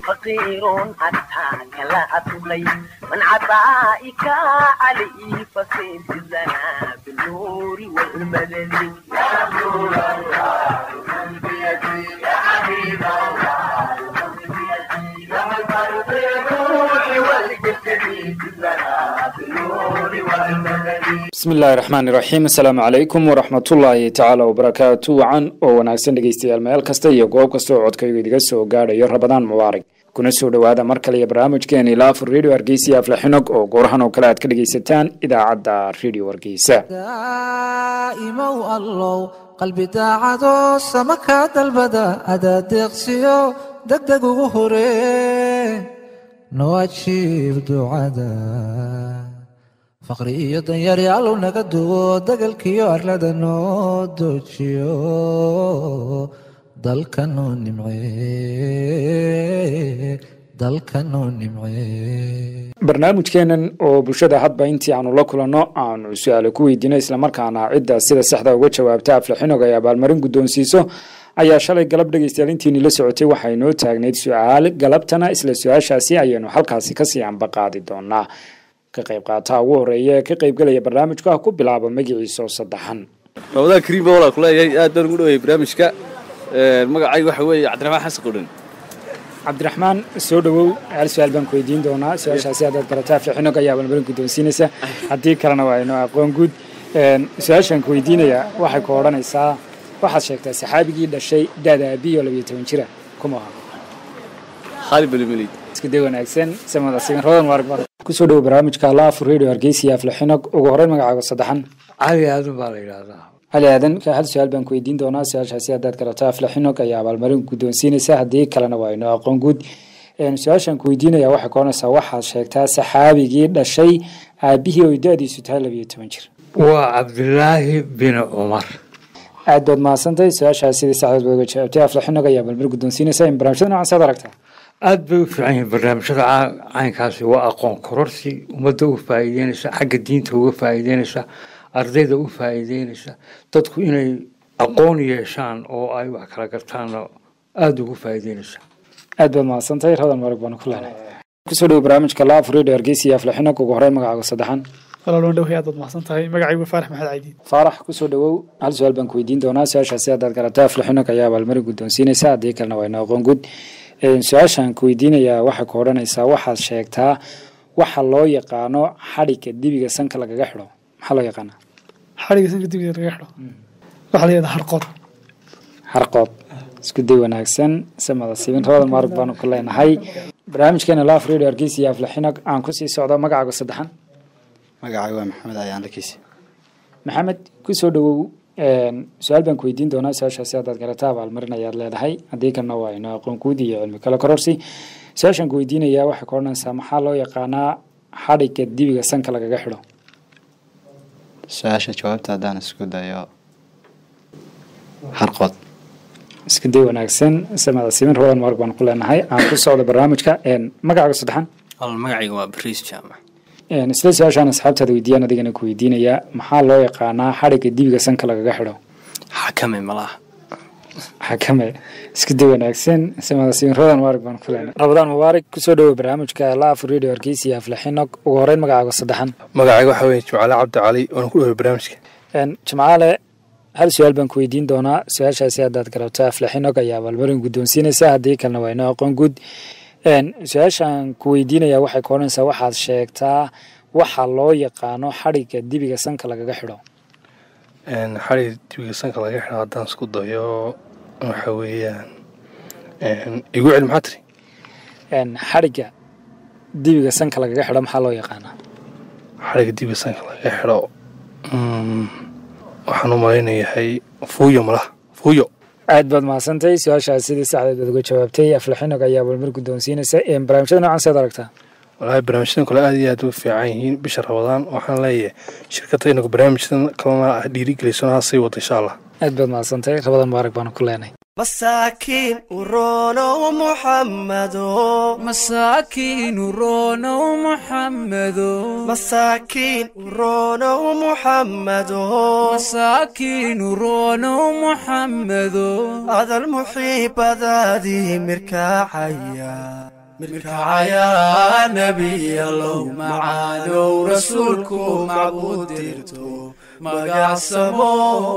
فقير أتاك لا أطلي من عطائك علي فصيد الزنا بالنور والمدد يا نور الله من بيدي يا حبيب الله من بيدي لما الفرد الروح والجسد الزنا بالنور والمدد bismi illaahi raxmaani raxiim assalaamu calaykum waraxmatullaahi tacaala wabarakaatu wacan oo wanaagsan dhegeystayaal meel kasta iyo goob kasta oo codkaygu idiga soo gaadhayo rabadaan mubaarak kuna soo dhowaada mar kale iyo barnaamijkeeni laafur radio hargeysa aflaxinog oo goorahan oo kale aad ka dhegeysataan idaacadda radio hargeysa daa'imow allow qalbi daacadoo sama kaa dalbada adaa deeqsiyo degdeg ugu horee noo ajiib ducada faqri iyo danyari allow naga duwo degalkiyo arlada noo doojiyo dalka noo nimcee dalka noo nimcee barnaamijkeenan oo bulshada hadba intii aanu la kulanno aanu su-aalo ku weydiino islamarkaana cidda sida saxda uga jawaabta aflaxinog ay abaalmarin guddoonsiiso ayaa shalay galab dhegeystayaal intiini la socotay waxay noo taagnayd su-aal galabtana isla su-aashaasi ayaynu halkaasi kasii ambaqaadi doonaa ka qayb qaataha ugu horeeya ee ka qaybgelaya barnaamijku ah ku bilaaba magaciisa oo saddexan ramadaan kariim baa walaa kuleeyahay aad baan ugu dhawayay barnaamijka magacayga waxa weeye cabdiraxmaan xasan qudhan cabdiraxmaan soo dhowow hal su-aal baan ku weydiin doonaa su-aashaasi haddaad garataa aflaxinog ayaa abaalmarin guddoonsiinaysa haddii kalena waa inoo aqoon guud su-aashaan ku weydiinaya waxay ku odhanaysaa waxaad sheegtaa saxaabigii dhashay daada aabiyo labiyo toban jira kuma aha khaalid balimelid isku day wanaagsan samada sigan rodan waarag kusoo dhowo barnaamijka laafur radio hargeysa iyo aflaxinog ugu horeyn magacaaga saddexan cali aadan baa la yidhaahdaa cali aadan hal su-aal baan ku weydiin doonaa su-aashaasi haddaad garato aflaxinog ayaa abaalmarin guddoonsiinaysa haddii kalena waa inoo aqoon guud su-aashaan ku weydiinaya waxay ka odhanaysaa waxaad sheegtaa saxaabigii dhashay aabihii oy da-diisu tahay labiyo toban jir waa cabdilaahi bin cumar aad baad mahadsantahay su-aashaas sidii saxdeed baad uga jawaabtay aflaxinog ayaa abaalmarin guddoonsiinaysa in barnaamijyada noocan saad aragtaa aad bay u fiican yihiin barnaamijyada caa- caynkaasi waa aqoon kororsi ummadda u faa'iideynaysa xagga diinta uga faa'iideynaysa ardayda u faa'iideynaysa dadku inay aqoon yeeshaan oo ay wax kala gartaanna aada ugu faa'iideynaysa aad baad mahadsantahay radan marag baanu ku leenahay kusoo dhowo barnaamijka laaf radio hargeysa iyo aflaxinog ugu horeyn magacaaga saddexan walaaloon dhowhay aad baad mahadsan tahay magacaygu faarax maxamed caydiid faarax kusoo dhowow hal su-aal baan ku weydiin doonaa su-aashaasi haddaad garato aflaxinog ayaa abaalmarin guddoonsiinaysa haddii kalena waa inoo aqoon guud su-aashaan ku weydiinayaa waxay ku odhanaysaa waxaad sheegtaa waxa loo yaqaano xadhigga dibiga sanka lagaga xidho maxaa loo yaqaanaa xadhiga sanka dibida laga xidho waxaa la yidhaha harqood harqood isku day wanaagsan samada siibin rabadan maarag baanu ku leenahay barnaamijkeena laaf radio hargeysa iyo aflaxinog aan kusii socdo magacaaga saddexan magacay waa maxamed ayaan lakiisi maxamed kusoo dhowow su-aal baan ku weydiin doonaa su-aashaasi haddaad garata abaalmarin ayaad leedahay haddii kalena waa inoo aqoon guud iyo cilmi kale kororsi su-aashaan ku weydiinayaa waxay ka odhanaysaa maxaa loo yaqaanaa xadhigga dibiga sanka lagaga xidho su-aasha jawaabta haddaan isku dayo harqood isku day wanaagsan samada siibin rabadan maarag baanu ku leenahay aan ku socdo barnaamijka magacaaga saddexan magacayga waa bariis jaamac isla su-aashaan asxaabtaada weydiiyaan adigana ku weydiinayaa maxaa loo yaqaanaa xadhigga dibiga sanka lagaga xidho xakame malaha xakame isku day wanaagsan samada siibin rabadan mubaarak baan ku leenahay rabadaan mubaarak kusoo dhowo barnaamijka laaf radio hargeysa iyo aflaxinog ugu horeyn magacaaga saddexan magacayga waxaa weeye jimcaale cabdi cali oona ku dhaway barnaamijka jimcaale hal su-aal baan ku weydiin doonaa su-aashaasi haddaad garabto aflaxinog ayaa abaalmarin guddoonsiinaysa haddii kalena waa inoo aqoon guud su-aashaan ku weydiinayaa waxay ka odhanaysaa waxaad sheegtaa waxa loo yaqaano xadhigga dibiga sanka lagaga xidho xadhig dibiga sanka laga xidho haddaan isku dayo waxa weeyaan igu celi maxaa tiri xadhigga dibiga sanka lagaga xidho maxaa loo yaqaanaa xadhigga dibiga sanka laga xidho waxaan u malaynayahay fuuyo malaha fuuyo aad baad mahadsantahay su-aashaas sidii saxdeed baad uga jawaabtay aflaxinog ayaa abaalmar guddoonsiinaysa barnaamijyada noocan seed aragtaa walaahi barnaamijyadan kale aad iyo aad u fiican yihiin bisha rabadaan waxaan leeyahay shirkadda inagu barnaamijyadan kalena dhiirigelisona ha sii wada insha allah aad baad mahadsantahay rabadan mubaarak baanu ku leenahay masaakiin uronow muxammado masaakiin uronow muxammado masaakiin uronow muxammado masaakiin uronow muxammado adal muxiibadaadii mirkaacaya mirkaacaya nebiyalow macaanow rasuulku macbuud dirto magacsamo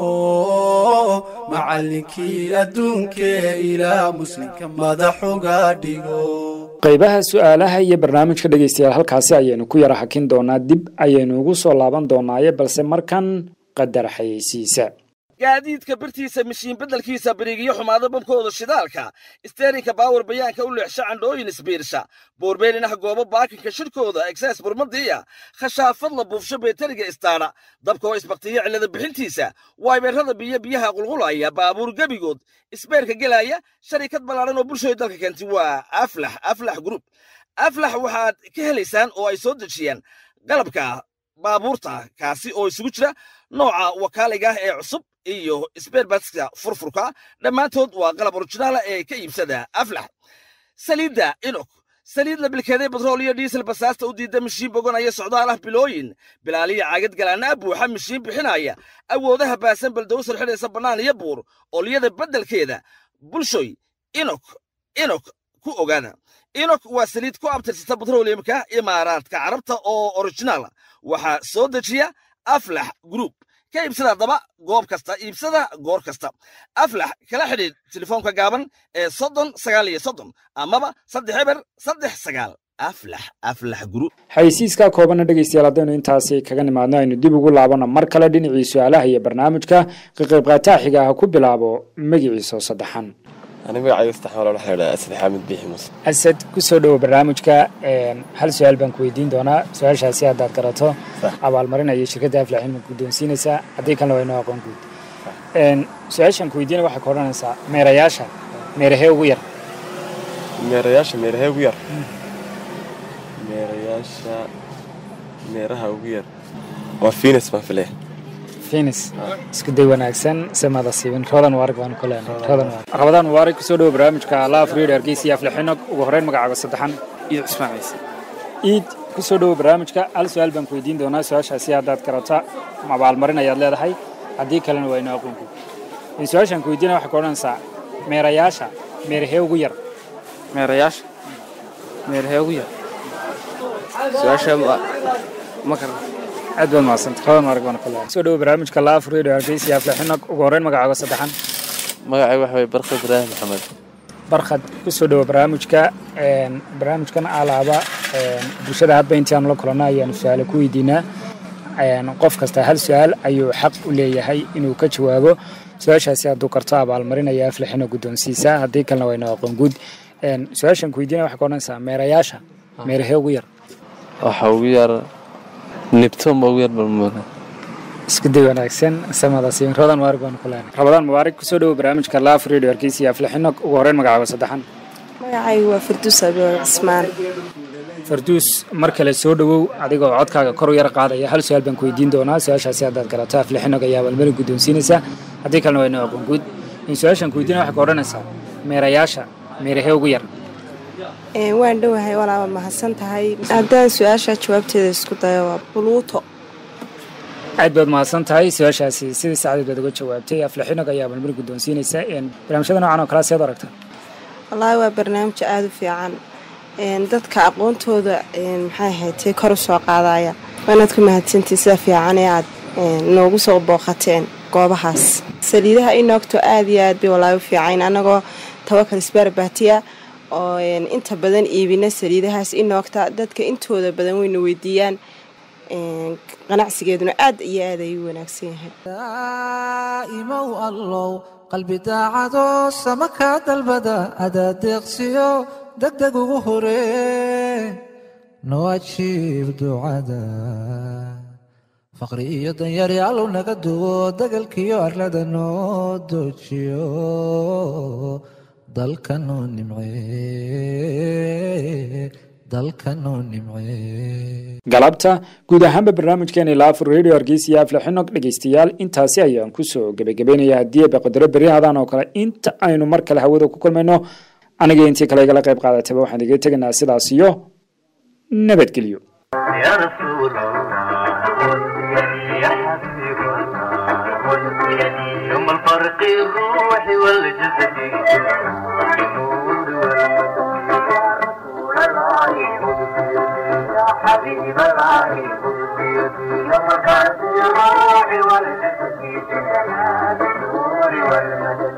macallinkii adduunkee ilaa muslimka madaxuga dhigo qaybaha su-aalaha iyo barnaamijka dhegeystayaal halkaasi ayaynu ku yara hakin doonaa dib ayaynu ugu soo laaban doonaaye balse markan qadar xayeysiisa gaadiidka birtiisa mishiin beddelkiisa birigiyo xumaado babkooda shidaalka isteerinka baawar bayaanka u leexsha candhooyin isbiirsha boorbeelinaha goobo baakinka shirkooda egsaas burmadiya khashaafad la buufsho beeteriga istaadha dabkoo isbaktiyo cillada bixintiisa waybeerrada biyo biyaha qulqulaya baabuur gebigood isbeerka gelaya sharikad ballaadhan oo bulshooy dalka keentay waa aflax aflax group aflax waxaad ka helaysaan oo ay soo dejiyaan qalabka baabuurta kaasi oo isugu jira nooca wakaaliga ah ee cusub iyo sberbatska furfurka dhammaantood waa qalab originaala ee ka iibsada aflax saliidda inok saliid la bilkeeday batrool iyo diisel basaasta u diidda mishiin boganaya socdaal ah bilooyin bilaaliya caagad galaana buuxa mishiin bixinaya awoodaha baasan baldowsar xidhaysa bannaan iyo buur olyada beddelkeeda bulshoy inok inok ku ogaada inok waa saliid ku abtirsata batrooliyamka imaaraadka carabta oo originaala waxaa soo dejiya aflax group ka iibsada haddaba goob kasta iibsada goor kasta aflax kala xidhiidh telefoonka gaaban ee soddon sagaal iyo soddon amaba saddex eber saddex sagaal aflax aflax group xayeysiiskaa koobanna dhegeystayaal haddaynu intaasi kaga nimaadno aynu dib ugu laabano mar kale dhinacii su-aalaha iyo barnaamijka ka qayb qaataaxiga ah ku bilaabo magiciisa oo saddexan aniga magacayga saddex walaal waxaa idhaha asad xaamid biixi muuse asad ku soo dhowo barnaamijka hal su-aal baan ku weydiin doonaa su-aashaasi haddaad garato abaalmarinaya shirkadda aflax ilma guddoonsiinaysaa haddii kalena waa inoo aqoon guud su-aashaan ku weydiinaya waxay ka odhanaysaa meerayaasha meerahee ugu yar meerayaasha meerahee ugu yar meerayaasha meeraha ugu yar waa finis baan filaya finis isku day wanaagsan samada siibin rodan waarig baan ku leenahay rodan waarig rabadaan mubaarak kusoo dhowo barnaamijka laaf reed hargeysa iyo aflixinog ugu horreyn magacaaga saddexan iid cismaan ciise iid kusoo dhowo barnaamijka hal su-aal baan ku weydiin doonaa su-aashaasi haddaad garata abaalmarin ayaad leedahay haddii kalena waa inoo aqoonku su-aashaan ku weydiinaya waxay ka odhanaysaa meerayaasha meerahee ugu yar meerayaasha meerahee ugu yar su-aasha ma karan aad baad mahadsanta rodan waarig baan ku leenahay soo dhowo barnaamijka laaf reed hargeysa iyo aflixinog ugu horreyn magacaaga saddexan magacay waxa waye barkhad ibraahim maxamed barkhad kusoo dhowo barnaamijka barnaamijkan alaaba bulshada hadba intaanu la kulanno ayaanu su-aale ku weydiinaa qof kasta hal su-aal ayuu xaq u leeyahay inuu ka jawaabo su-aashaasi hadduu karto abaalmarinaya aflixina guddoonsiisa haddii kalena waa inoo aqoon guud su-aashan ku weydiinaya waxay ka odhanaysaa meerayaasha meerahee ugu yar waxa ugu yar nibton ba ugu yar balmuuna isku day wanaagsan samada siin rodan waarig baan ku leenahay rabadaan mubaarig kusoo dhowo barnaamijka laaf redio hargeysa iyo aflixinog ugu horreyn magacaaga saddexan magacaygu waa farduus abiyo cismaan farduus mar kale soo dhowow adigoo codkaaga kor u yar qaadaya hal su-aal baan ku weydiin doonaa su-aashaasi haddaad garato aflixinog ayaa abaalmarin guddoonsiinaysaa haddii kalena waa inoo aqoon guud in su-aashan ku weydiinaya waxay ka odhanaysaa meerayaasha meerahee ugu yar waan dhowahay walaaba mahadsan tahay haddaan su-aasha jawaabteeda isku dayo waa buluuto aad baad mahadsan tahay su-aashaasi sidii sacdeed baad uga jawaabtay aflixinog ayaa abaalmarin guddoonsiinaysa barnaamijyada noocan oo kale seed aragtaa wallaahi waa barnaamij aada u fiican dadka aqoontooda maxay ahaydee kor u soo qaadaya waanaad ku mahadsantiin sida fiican ee aad noogu soo booqateen goobahaas saliidaha inoogto aad iyo aad bay wallaahi u fiicayn annagoo tawakal isbaarbaatiya oo inta badan iibina saliidahaas inoogta dadka intooda badan wayna weydiiyaan ganacsigeeduna aad iyo aad ayuu wanaagsan yahay daaimow allow qalbi daacado sama kaa dalbada adaa deeqsiyo degdeg ugu horee noo ajiib ducada faqri iyo danyaryaalow naga duwo degalkiyo arlada noo doojiyo dalkanoo nimcee dalkanoo nimcee galabta guud ahaanba barnaamijkeena ilaa afur radio hargeysa iyo afle xinog dhegeystayaal intaasi ayaan kusoo gebagabeynaya haddii ba qadaro beryahadan oo kale inta aynu mar kale hawada ku kulmayno aniga intii kale igala qayb qaadataba waxaan iga tegaynaa sidaas iyo nabadgelyo يا رسول الله يا حبيب الله يوم الفرق الروح والجسد النور يا حبيب الله يوم الفرق الروح والجسد النور والمدد